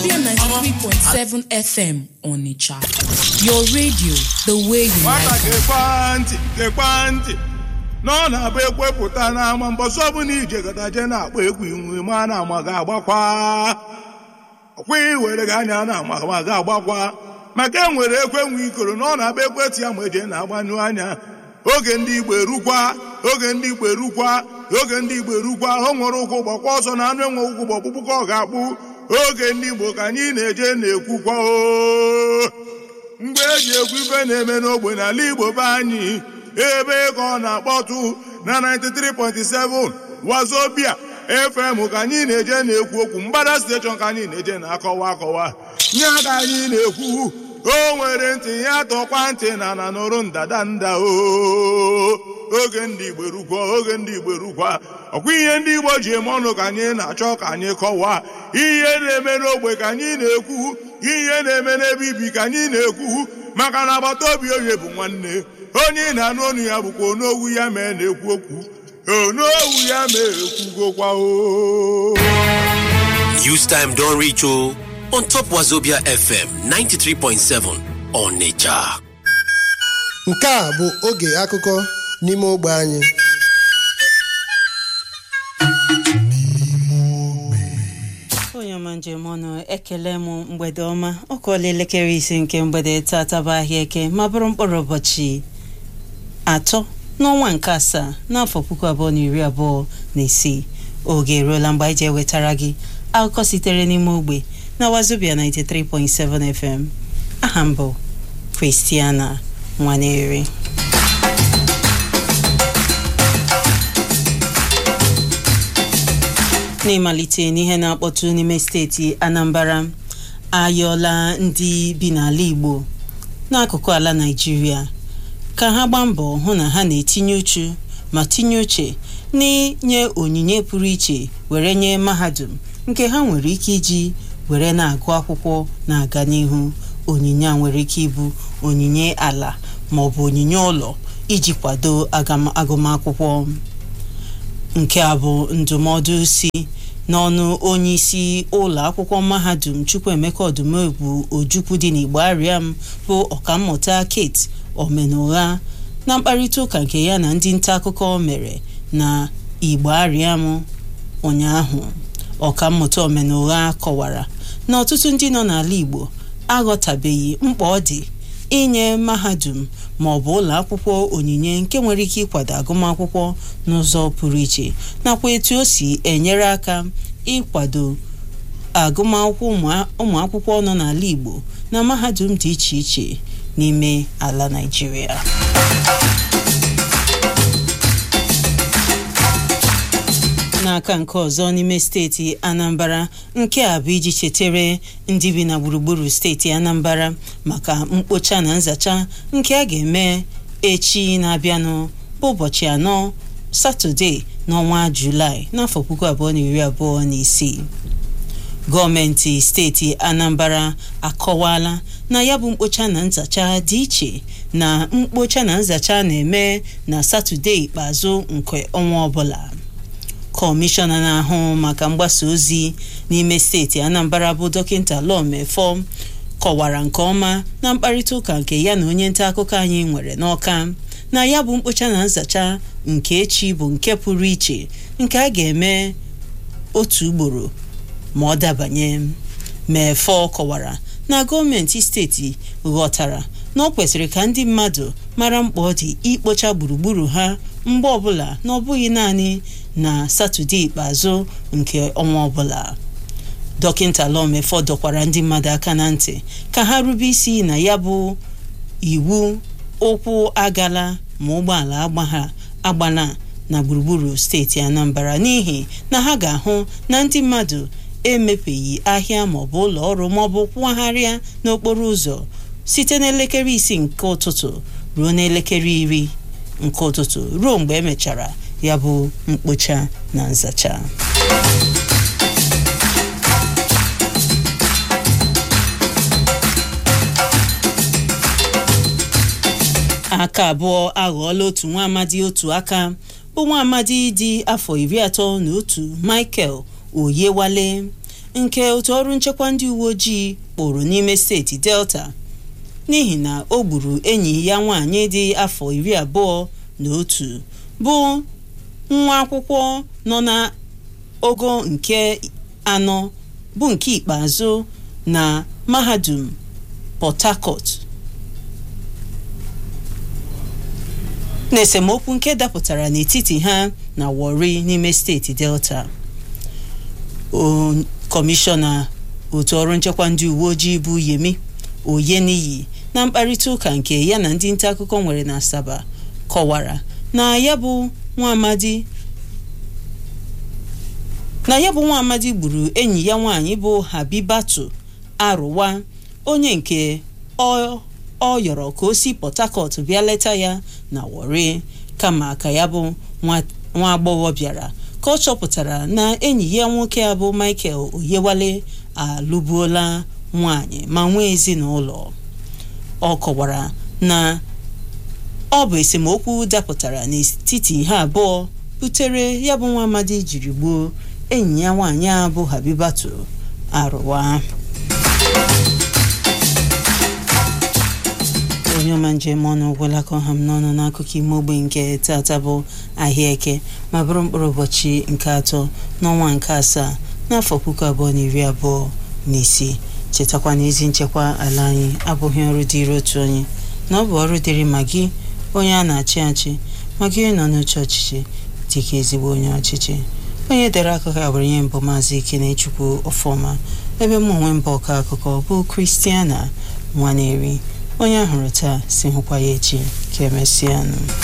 93.7 FM Onitsha. Your radio, the way you nwata like it. gekwa ntị gekwa ntị na ọ na-abụ ekwepụta n'ama mbọsị ọbụla ije gadaje na-akpọ egwu inwe ma na ama ga agbakwa ọkwa iwere gị anya na ama ma ga agbakwa maka e nwere ekwe nwe ikoro na ọ na-abụ ekwetị ya ma eje na-agbanyụ anya oge ndị igbo erukwa oge ndị igbo erukwa oge ndị igbo erukwa o nwere ụkwụ gbakwa ọsọ na anụ enwe ụkwụ gbọkpụkpụ ka ọ ga-akpụ oge ndị igbo ka anyị na-eje na-ekwukwa o mgbe eji ekwu ife na-eme n'ogbe n'ala igbo be anyị ebe ka ọ na-akpọtụ na 93.7 wazobia fm ka anyị na-eje na-ekwu okwu mgbada steshọn ka anyị na-eje na-akọwa akọwa nye ka anyị na-ekwu o nwere ntị ya tọkwa ntị na na nụrụ ndada nda o oge ndị igbo rukwa oge ndị igbo rukwa ọkwa ihe ndị igbo ji eme ọnụ ka anyị na-achọ ka anyị kọwaa ihe na-eme n'ogbe ka anyị na-ekwu ihe na-eme n'ebe ibi ka anyị na-ekwu maka na agbata obi onye bụ nwanne onye ị na-anụ ọnụ ya bụkwa onowu ya mee na-ekwu okwu onowu ya mee ekwugokwa o News time don reach o on top Wazobia FM 93.7 Onitsha. nke a bụ oge akụkọ n'ime ogbe anyị onye ọma njem ọnụ ekele m mgbede ọma ọ kụọla elekere isi nke mgbede tata bụ ahịa eke ma bụrụ mkpụrụ ụbọchị atọ n'ọnwa nke asaa n'afọ puku abụọ na iri abụọ na isii oge eruola mgbe anyị ji ewetara gị akụkọ sitere n'ime ogbe na wazobia 93.7 fm aha mbụ kristiana nwaneri n'ịmalite n'ihe na-akpọtụ n'ime steeti anambra ayọla ndị bi n'ala igbo n'akụkụ ala naijiria ka ha gbaa mbọ hụ na ha na-etinye uchu ma tinye uche n'inye onyinye pụrụ iche were nye mahadum nke ha nwere ike iji were na-agụ akwụkwọ na-aga n'ihu onyinye a nwere ike ịbụ onyinye ala ma ọ bụ onyinye ụlọ iji kwado agam- agụmakwụkwọ nke a bụ ndụmọdụ si n'ọnụ onye isi ụlọ akwụkwọ mahadum chukwuemeka ọdụmegwu ojukwu dị n'igbo ariam bụ ọkammụta kate omenụgha na mkparịta ụka nke ya na ndị nta akụkọ mere na igbo ariam ụnyaahụ ọkammụta omenụgha kọwara na ọtụtụ ndị nọ n'ala igbo aghọtabeghị mkpa ọ dị inye mahadum ma ọ bụ ụlọ akwụkwọ onyinye nke nwere ike ịkwado agụmakwụkwọ n'ụzọ pụrụ iche nakwa etu o si enyere aka ịkwado agụmakwụkwọ ụmụ- ụmụ akwụkwọ nọ n'ala Igbo na mahadum dị iche iche n'ime ala Naịjirịa n'aka nke ọzọ n'ime steeti anambra nke a bụ iji chetere ndị bi na gburugburu steeti anambra maka mkpocha na nzacha nke a ga-eme echi na-abịanụ bụ ụbọchị anọ satọde n'ọnwa julaị n'afọ puku abụọ na iri abụọ na isii gọọmenti steeti anambra akọwala na ya bụ mkpocha na nzacha dị iche na mkpocha na nzacha na-eme na satọde ikpeazụ nke ọnwa ọbụla kọmishọna na-ahụ maka mgbasa ozi n'ime steeti anambra bụ dọkịta lọmefọ kọwara nke ọma na mkparịta ụka nke ya na onye nta akụkọ anyị nwere n'ọka na ya bụ mkpocha na nzacha nke echi bụ nke pụrụ iche nke a ga-eme otu ugboro ma ọ dabanye mefọ kọwara na gọọmenti steeti ghọtara na ọ kwesịrị ka ndị mmadụ mara mkpa ọ dị ikpocha gburugburu ha mgbe ọbụla na ọ bụghị naanị na satọde ikpeazụ nke ọnwa ọbụla dọkịta lọmefọ dọkwara ndị mmadụ aka na ntị ka ha rube isi na ya bụ iwu ụkwụ agala ma ụgbọala agbagha agbala na gburugburu steeti anambra n'ihi na ha ga-ahụ na ndị mmadụ emepeghị ahịa maọbụ ụlọ ọrụ maọbụ kwụgharịa n'okporo ụzọ site n'elekere isii nke ụtụtụ ruo n'elekere iri nke ụtụtụ ruo mgbe emechara ya bụ mkpocha na nzacha aka abụọ aghọọla otu nwa amadi otu aka bụ nwa amadi dị afọ iri atọ na otu michael oyewale nke otu ọrụ nchekwa ndị uwe ojii kpụrụ n'ime steeti delta n'ihi na o gburu enyi ya nwaanyị dị afọ iri abụọ na otu bụ nwa akwụkwọ nọ na ogo nke anọ bụ nke ikpeazụ na mahadum port harcourt n'esemokwu nke dapụtara n'etiti ha na Warri n'ime steeti Delta kọmishọna otu ọrụ nchekwa ndị uwe ojii bụ Yemi Oyeniyi na mkparịta ụka nke ya na ndị nta akụkọ nwere na Asaba kọwara na ya bụ nwa amadi na ya bụ nwa amadi gburu enyi ya nwaanyị bụ Habibatu Arụwa onye nke ọ ọ yọrọ ka o si Port Harcourt bịa leta ya na Warri kama ka ya bụ nwa agbọghọ bịara ka ọ chọpụtara na enyi ya nwoke a bụ Michael Oyewale alụbuola nwaanyị ma nwee ezinụlọ ọ kọwara na ọ bụ esemokwu dapụtara n'etiti ha abụọ butere ya bụ nwa amadi jiri gbuo enyi ya nwaanyị a bụ Habibatu Arụwa onye ọma njem ọnụ gwelakọ ha m n'ọnụ n'akụkọ ime ogbe nke tata bụ ahịa eke ma bụrụ mkpụrụ ụbọchị nke atọ n'ọnwa nke asaa n'afọ puku abụọ na iri abụọ na isii chetakwa na ezi nchekwa ala anyị abụghị ọrụ dịrị otu onye na ọ bụ ọrụ dịrị ma gị onye a na-achị achị ma gị nọ n'oche ọchịchị dịka ezigbo onye ọchịchị onye dere akụkọ a bụrụ ihe mbụ maazị Ikenechukwu ọfọma ebe m onwe mbụ ọkọ akụkọ bụ Kristiana Nwaneri onye ahụrụ taa si hụkwa ya echi ka emesịanụ